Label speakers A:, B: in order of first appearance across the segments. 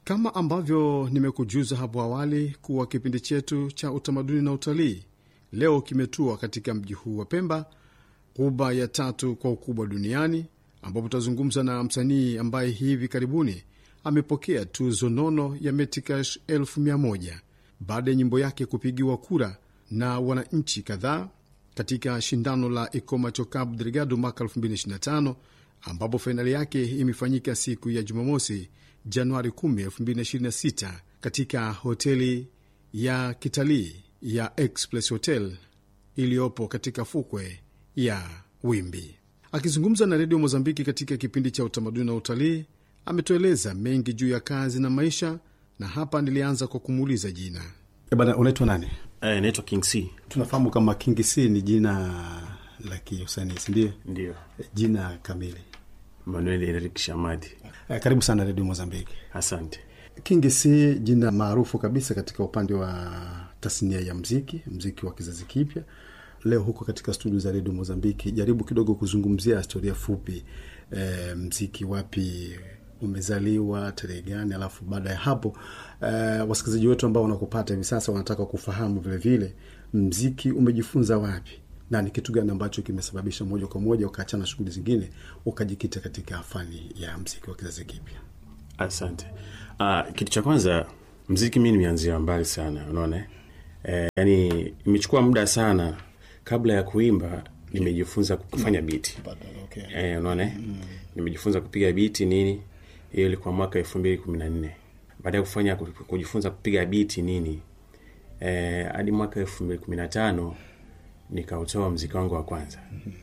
A: Kama ambavyo nimekujuza hapo awali kuwa kipindi chetu cha utamaduni na utalii leo kimetua katika mji huu wa Pemba, ghuba ya tatu kwa ukubwa duniani, ambapo tutazungumza na msanii ambaye hivi karibuni amepokea tuzo nono ya Metikash elfu mia moja baada ya nyimbo yake kupigiwa kura na wananchi kadhaa katika shindano la Ikomacho Cabo Delgado mwaka 2025 ambapo fainali yake imefanyika siku ya Jumamosi, Januari 10, 2026 katika hoteli ya kitalii ya Express Hotel iliyopo katika fukwe ya Wimbi. Akizungumza na redio Mozambiki katika kipindi cha utamaduni na utalii, ametueleza mengi juu ya kazi na maisha, na hapa nilianza kwa kumuuliza jina.
B: E bana, unaitwa nani?
C: Eh, naitwa King C.
B: Tunafahamu kama King C ni jina la kiusanii, sindio?
C: Ndio.
B: Jina kamili.
C: Manuel Eric Shamadi.
B: Eh, karibu sana redio Mozambiki.
C: Asante.
B: King C, jina maarufu kabisa katika upande wa tasnia ya mziki, mziki wa kizazi kipya. Leo huko katika studio za redio Mozambiki, jaribu kidogo kuzungumzia historia fupi, e, mziki wapi umezaliwa, tarehe gani, alafu baada ya hapo e, wasikilizaji wetu ambao wanakupata hivi sasa wanataka kufahamu vilevile vile, mziki umejifunza wapi na ni kitu gani ambacho kimesababisha moja kwa moja ukaachana shughuli zingine ukajikita katika fani ya mziki wa kizazi kipya?
C: Asante. Uh, kitu cha kwanza mziki mi nimeanzia mbali sana, unaona eh, yani imechukua muda sana kabla ya kuimba nimejifunza kufanya biti
B: Okay.
C: eh, unaona mm. nimejifunza kupiga biti nini hiyo ilikuwa mwaka elfu mbili kumi na nne baada ya kufanya kujifunza kupiga biti nini eh, hadi mwaka elfu mbili kumi na tano nikautoa mziki wangu wa kwanza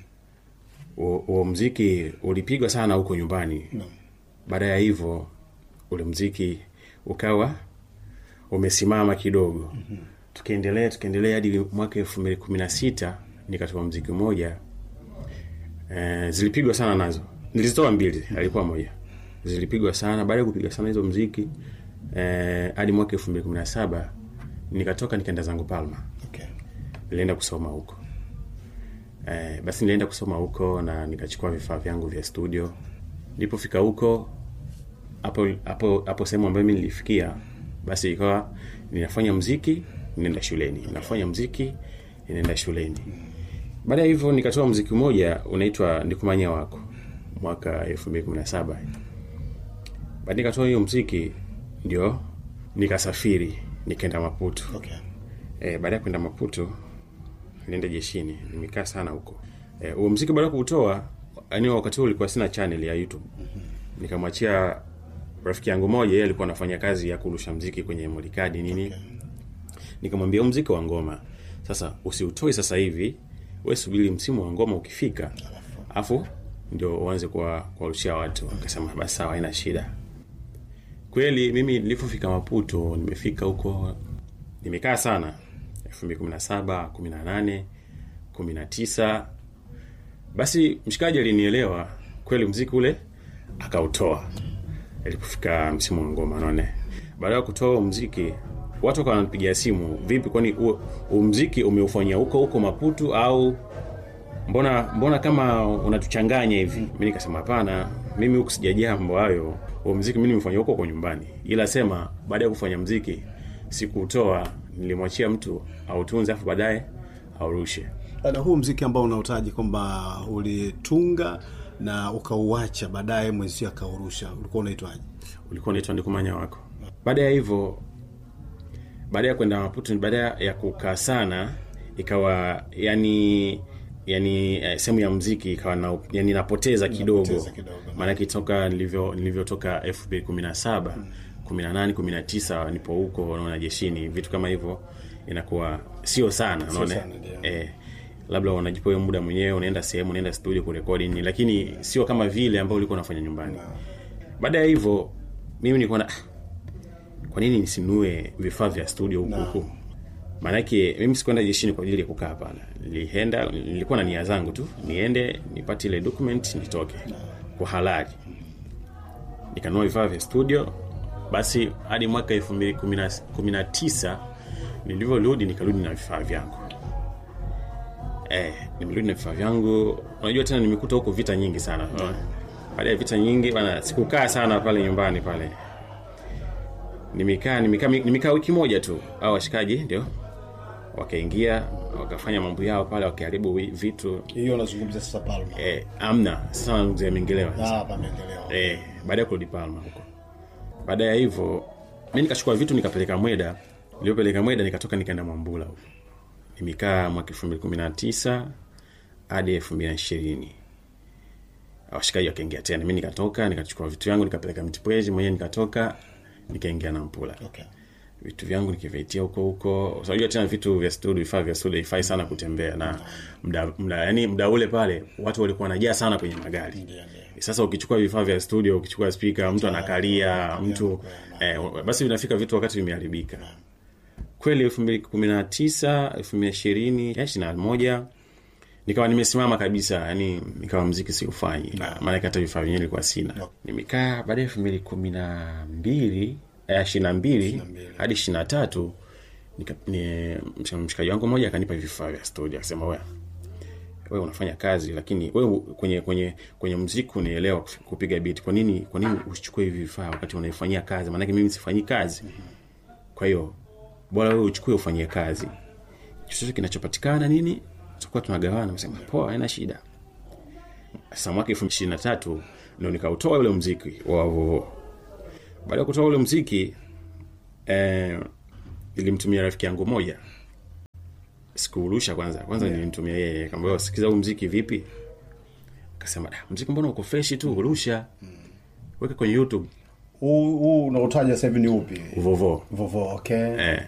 C: huo mm-hmm. mziki ulipigwa sana huko nyumbani
B: No.
C: baada ya hivyo ule mziki ukawa umesimama kidogo mm-hmm. tukaendelea tukaendelea hadi mwaka elfu mbili kumi na sita nikatoa mziki mmoja e, zilipigwa sana nazo nilizitoa mbili alikuwa moja zilipigwa sana baada ya kupiga sana hizo mziki eh, hadi mwaka elfu mbili kumi na saba nikatoka nikaenda zangu palma
B: Okay.
C: nilienda kusoma huko eh, basi nilienda kusoma huko na nikachukua vifaa vyangu vya studio nilipofika huko hapo hapo hapo sehemu ambayo mi nilifikia basi ikawa ninafanya mziki ninaenda shuleni nafanya mziki ninaenda shuleni baada ya hivyo nikatoa mziki mmoja unaitwa ndikumanya wako mwaka elfu mbili kumi na saba baada nikatoa hiyo mziki ndio nikasafiri nikaenda maputo
B: Okay.
C: e, baada ya kwenda maputo nilienda jeshini nimekaa sana huko Eh, huo mziki baada ya kuutoa yani wakati huo ulikuwa sina channel ya youtube nikamwachia rafiki yangu moja yeye alikuwa anafanya kazi ya kurusha mziki kwenye molikadi nini
B: Okay.
C: nikamwambia huu mziki wa ngoma sasa usiutoe sasa hivi we subiri msimu wa ngoma ukifika afu ndio uanze kuwa- kuwarushia watu akasema basi sawa haina shida kweli mimi nilipofika maputo nimefika huko nimekaa sana 2017 18 19 basi mshikaji alinielewa kweli mziki ule akautoa ilipofika msimu wa ngoma naone baada ya kutoa huo mziki watu wakawa wananipigia simu vipi kwani huo huo mziki umeufanyia huko huko maputu au mbona mbona kama unatuchanganya hivi mi nikasema hapana mimi huku sijajaa mambo hayo huo mziki mi nimefanya huko kwa nyumbani ila sema baada ya kufanya mziki sikuutoa nilimwachia mtu autunze afu baadaye aurushe
B: na huu mziki ambao unautaji kwamba ulitunga na ukauacha baadaye mwenzio akaurusha ulikuwa unaitwaje
C: ulikuwa unaitwa ndikumanya wako baada ya hivyo baada ya kwenda maputo baada ya kukaa sana ikawa yani yani eh, sehemu ya mziki ikawa na, yani napoteza kidogo
B: Napoteza kidogo.
C: maanake toka nilivyo nilivyotoka elfu mbili kumi na saba kumi na nane kumi na tisa nipo huko naona jeshini vitu kama hivyo inakuwa sio sana unaona
B: sana, ndio.
C: eh, labda unajipa hiyo muda mwenyewe unaenda sehemu unaenda studio kurekodi nini lakini sio kama vile ambao ulikuwa unafanya nyumbani baada ya hivyo mimi nilikuwa na "Ah, kwa nini nisinue vifaa vya studio huku huku maanake mimi sikuenda jeshini kwa ajili ya kukaa hapana nilienda nilikuwa na nia zangu tu niende nipate ile document nitoke kwa halali nikanunua vifaa vya studio basi hadi mwaka elfu mbili kumi na tisa nilivyorudi nikarudi na vifaa vyangu eh, nimerudi na vifaa vyangu unajua tena nimekuta huko vita nyingi sana baada ya vita nyingi bana sikukaa sana pale nyumbani pale nimekaa nimekaa nimekaa wiki moja tu au washikaji ndio wakaingia wakafanya mambo yao pale wakiharibu wi- vitu
B: hiyo unazungumzia sasa palma
C: eh, amna sasa nazungumzia mengelewa
B: ah, pameendelea
C: eh, baada ya kurudi Palma huko. Baada ya hivyo mi nikachukua vitu nikapeleka Mweda, nilipeleka Mweda nikatoka nikaenda Mwambula huko. Nimekaa mwaka elfu mbili kumi na tisa hadi elfu mbili na ishirini washikaji wakaingia tena, mi nikatoka nikachukua vitu vyangu nikapeleka Mtipwezi mwenyewe, nikatoka nikaingia Nampula
B: okay.
C: vitu vyangu nikivitia huko huko. Unajua tena vitu vya studio, vifaa vya studio haifai sana kutembea na mda, mda, yani mda ule pale watu walikuwa wanajaa sana kwenye magari. Sasa ukichukua vifaa vya studio, ukichukua speaker, mtu anakalia, mtu eh, basi vinafika vitu wakati vimeharibika. Kweli elfu mbili kumi na tisa elfu mbili ishirini ishirini na moja nikawa nimesimama kabisa, yani nikawa mziki siufanyi, maanake hata vifaa vyenyewe nilikuwa sina. Nimekaa baada ya elfu mbili kumi na mbili ishirini na mbili hadi ishirini na tatu nika- ni- msh- mshikaji wangu mmoja akanipa vifaa vya studio, akasema wewe wewe unafanya kazi lakini wewe kwenye kwenye kwenye mziki unaelewa kuf- kupiga beat. Kwa nini kwa nini usichukue hivi vifaa wakati unaifanyia kazi? Maanake mimi sifanyi kazi, kwa hiyo bora wewe uchukue ufanyie kazi, chochote kinachopatikana nini tutakuwa tunagawana. Nasema poa, haina shida. Sasa mwaka elfu ishirini na tatu ndo nikautoa ule mziki wa vovo. Baada ya kutoa ule mziki eh, nilimtumia rafiki yangu moja sikuurusha kwanza kwanza nilimtumia yeye kamba sikiza huu mziki vipi akasema "Da, mziki mbona uko freshi tu urusha weka kwenye youtube
B: huu huu unaotaja sasa hivi ni upi
C: vovo
B: vovo okay
C: eh.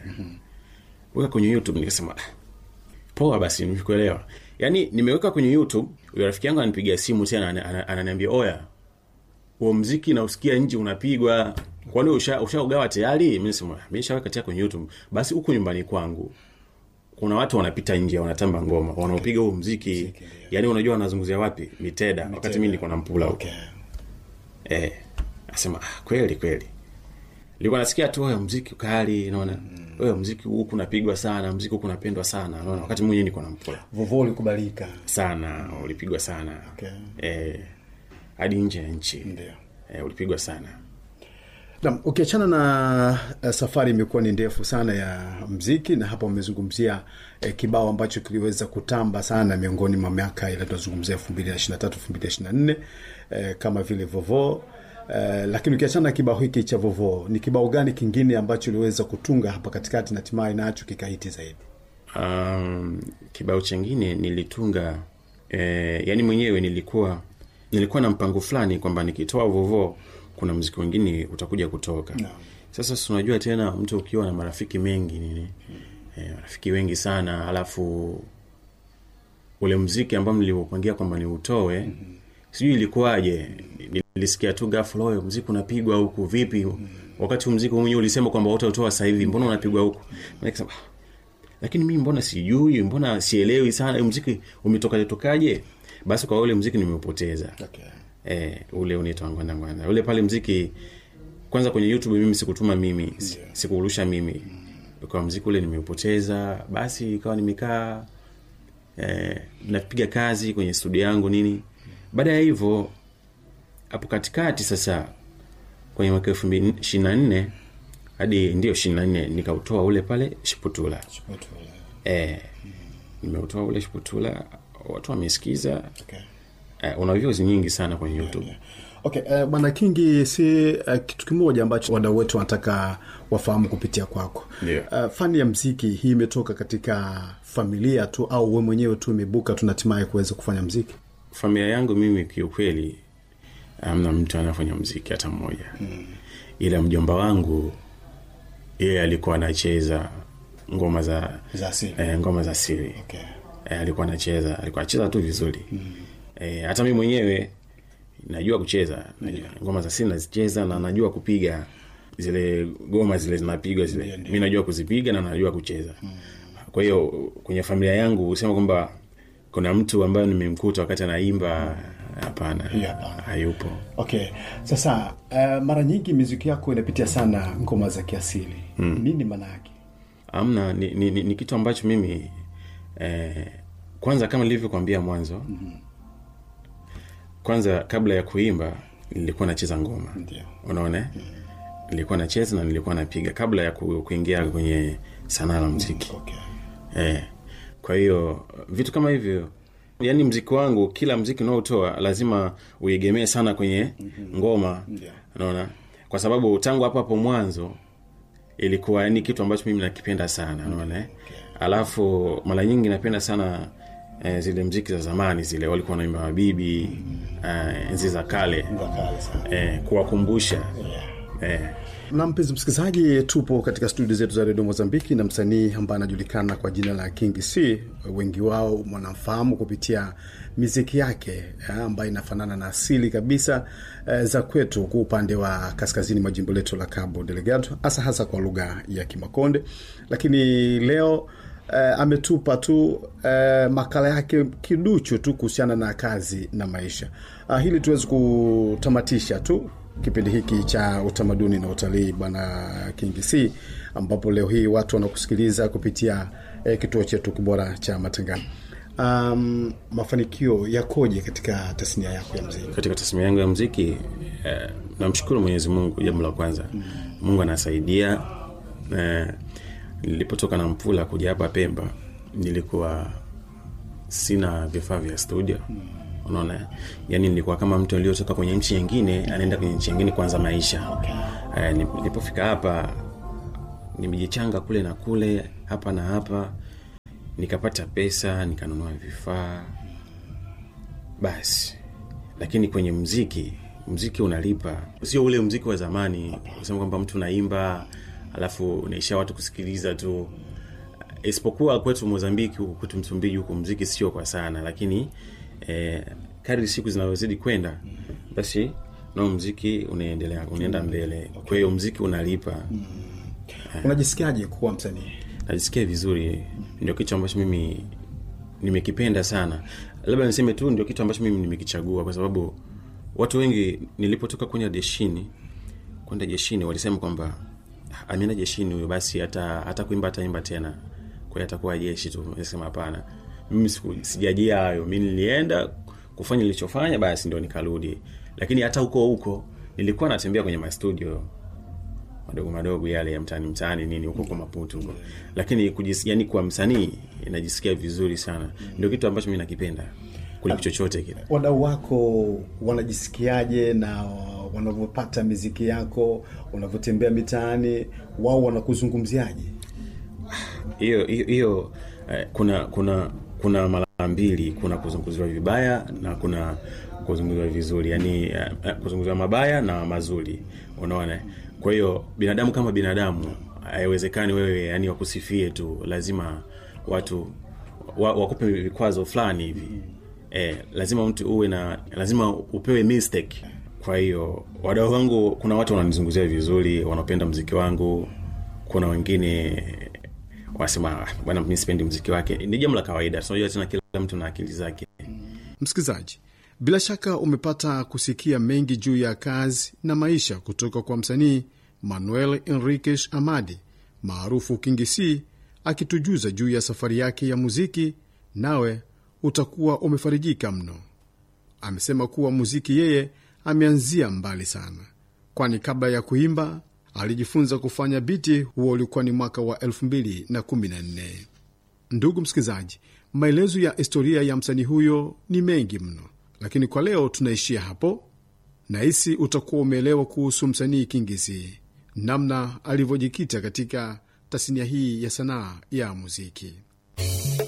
C: weka kwenye youtube nikasema "Da, poa basi nimekuelewa yaani nimeweka kwenye youtube huyo rafiki yangu ananipigia simu tena ana- ana- ananiambia oya huo mziki nausikia nje unapigwa kwani usha- ushaugawa tayari mi nasema mi nishaweka tayari kwenye youtube basi huku nyumbani kwangu kuna watu wanapita nje wanatamba ngoma wanaopiga huo mziki yaani unajua wanazunguzia wapi miteda wakati mi nilikuwa na mpula huko
B: okay.
C: eh, asema ah, kweli kweli nilikuwa nasikia tu wewe mziki kali naona wewe mziki huku unapigwa sana mziki huku unapendwa sana naona wakati mwenyewe niko na mpula
B: vovo ulikubalika
C: sana ulipigwa sana
B: Okay.
C: eh, hadi nje ya nchi
B: Ndio.
C: eh, ulipigwa sana
B: Naam, ukiachana na uh, safari imekuwa ni ndefu sana ya mziki na hapa umezungumzia eh, kibao ambacho kiliweza kutamba sana miongoni mwa miaka ile tunazungumzia elfu mbili na ishiri na tatu elfu mbili na ishiri na nne eh, kama vile vovo eh, lakini ukiachana na kibao hiki cha vovo ni kibao gani kingine ambacho uliweza kutunga hapa katikati na hatimaye nacho kikahiti zaidi
C: um, kibao chengine nilitunga eh, yani mwenyewe nilikuwa nilikuwa na mpango fulani kwamba nikitoa vovo kuna mziki wengine utakuja kutoka
B: Naam.
C: sasa si unajua tena mtu ukiwa na marafiki mengi nini eh, marafiki wengi sana alafu ule mziki ambao niliupangia kwamba niutoe mm-hmm. sijui ilikuwaje nilisikia tu ghafla oyo mziki unapigwa huku vipi wakati huu mziki mwenyewe ulisema kwamba utautoa sasa hivi mbona unapigwa huku nikasema "Ah, lakini mimi mbona sijui mbona sielewi sana huu mziki umetokaje tokaje basi kwa ule mziki nimeupoteza
B: okay.
C: eh, ule unaitwa ngwanda ngwanda ule pale mziki kwanza kwenye youtube mimi sikutuma mimi si- sikuurusha mimi kwa mziki ule nimeupoteza basi ikawa nimekaa eh, napiga kazi kwenye studio yangu nini baada ya hivyo hapo katikati sasa kwenye mwaka elfu mbili ishiri na nne hadi ndio ishiri na nne nikautoa ule pale shiputula eh, nimeutoa ule shiputula watu wamesikiza
B: Okay.
C: eh, una views nyingi sana kwenye youtube
B: Okay, uh, bwana Kingi, si uh, kitu kimoja ambacho wadau wetu wanataka wafahamu kupitia kwako.
C: Ndio.
B: Uh, fani ya mziki hii imetoka katika familia tu au we mwenyewe tu imebuka tu na hatimaye kuweza kufanya mziki?
C: familia yangu mimi kiukweli amna mtu anafanya mziki hata mmoja mm. ila mjomba wangu yeye alikuwa anacheza ngoma za
B: Za asili.
C: eh, ngoma za siri
B: Okay.
C: eh, alikuwa anacheza alikuwa anacheza tu vizuri mm. eh, hata mi mwenyewe najua kucheza najua, ngoma za siri nazicheza na najua kupiga zile goma zile zinapigwa zile mi najua kuzipiga na najua kucheza mm. kwa hiyo kwenye familia yangu husema kwamba kuna mtu ambaye nimemkuta wakati anaimba hapana
B: Yeah, hapana.
C: hayupo
B: Okay, sasa uh, mara nyingi miziki yako inapitia sana ngoma za kiasili mm. nini maana yake?
C: amna ni, ni, ni, ni kitu ambacho mimi eh, kwanza kama nilivyokwambia mwanzo mm-hmm. kwanza kabla ya kuimba nilikuwa nacheza ngoma
B: Ndio.
C: unaona mm-hmm. nilikuwa nacheza na nilikuwa napiga kabla ya ku- kuingia kwenye sanaa la mziki
B: okay.
C: eh. kwa hiyo vitu kama hivyo yaani mziki wangu kila mziki unaotoa lazima uegemee sana kwenye ngoma
B: Yeah.
C: unaona kwa sababu tangu hapo hapo mwanzo ilikuwa ni kitu ambacho mimi nakipenda sana unaona eh? alafu mara nyingi napenda sana eh, zile mziki za zamani zile walikuwa wanaimba mabibi eh, enzi za kale
B: Wakali sana.
C: eh, kuwakumbusha eh,
B: na mpenzi msikilizaji tupo katika studio zetu za redio mozambiki na msanii ambaye anajulikana kwa jina la king c wengi wao wanamfahamu kupitia miziki yake eh, ambayo inafanana na asili kabisa eh, za kwetu kwa upande wa kaskazini mwa jimbo letu la cabo delegado hasa hasa kwa lugha ya kimakonde lakini leo eh, ametupa tu eh, makala yake kiduchu tu kuhusiana na kazi na maisha ah, hili tuwezi kutamatisha tu kipindi hiki cha utamaduni na utalii bwana King C, ambapo leo hii watu wanakusikiliza kupitia eh, kituo chetu kibora cha matangazo. Um, mafanikio yakoje katika tasnia yako ya mziki?
C: katika tasmia yangu ya mziki eh, namshukuru mwenyezi mungu jambo la kwanza mungu anasaidia eh, nilipotoka na mfula kuja hapa pemba nilikuwa sina vifaa vya studio unaona yani nilikuwa kama mtu aliyotoka kwenye nchi nyingine anaenda kwenye nchi nyingine kuanza maisha eh, nilipofika hapa nimejichanga kule na kule hapa na hapa nikapata pesa nikanunua vifaa basi lakini kwenye mziki mziki unalipa sio ule mziki wa zamani kusema kwamba mtu naimba alafu unaisha watu kusikiliza tu isipokuwa kwetu mozambiki huku kwetu msumbiji huku mziki sio kwa sana lakini eh, kadri siku zinavyozidi kwenda basi nao mziki unaendelea unaenda mbele kwa hiyo mziki unalipa
B: Unajisikiaje kuwa msanii?
C: najisikia vizuri ndio kitu ambacho mimi nimekipenda sana labda niseme tu ndio kitu ambacho mimi nimekichagua kwa sababu watu wengi nilipotoka kwenda jeshini kwenda jeshini walisema kwamba "Ah, ameenda jeshini huyo basi hata hata kuimba ataimba tena kwa hiyo atakuwa jeshi tu nasema hapana mimi siku- sijajia hayo mi nilienda kufanya nilichofanya basi ndio nikarudi lakini hata huko huko nilikuwa natembea kwenye mastudio madogo madogo yale ya mtaani mtaani nini huko kwa maputu huko lakini kujis, yani kwa msanii inajisikia vizuri sana ndio kitu ambacho mi nakipenda kuliko chochote kile
B: Wadau wako wanajisikiaje na wanavyopata miziki yako, unavyotembea mitaani, wao wanakuzungumziaje?
C: hiyo hiyo hiyo eh, kuna kuna kuna mara mbili kuna kuzunguziwa vibaya na kuna kuzunguziwa vizuri yani eh, eh, kuzunguziwa mabaya na mazuri unaona kwa hiyo binadamu kama binadamu haiwezekani wewe yani wakusifie tu lazima watu wa, wakupe vikwazo fulani hivi eh, lazima mtu uwe na lazima upewe mistake kwa hiyo wadau wangu kuna watu wananizunguzia vizuri wanapenda mziki wangu kuna wengine wanasema "Ah, bwana mi sipendi mziki wake ni jambo la kawaida tunajua tena kila mtu na akili zake
A: Msikilizaji, bila shaka umepata kusikia mengi juu ya kazi na maisha kutoka kwa msanii Manuel Enriquez Amadi maarufu King C akitujuza juu ya safari yake ya muziki, nawe utakuwa umefarijika mno. Amesema kuwa muziki yeye ameanzia mbali sana, kwani kabla ya kuimba alijifunza kufanya biti. Huo ulikuwa ni mwaka wa 2014. Ndugu msikilizaji, maelezo ya historia ya msanii huyo ni mengi mno, lakini kwa leo tunaishia hapo. Nahisi utakuwa umeelewa kuhusu msanii Kingizi, namna alivyojikita katika tasnia hii ya sanaa ya muziki.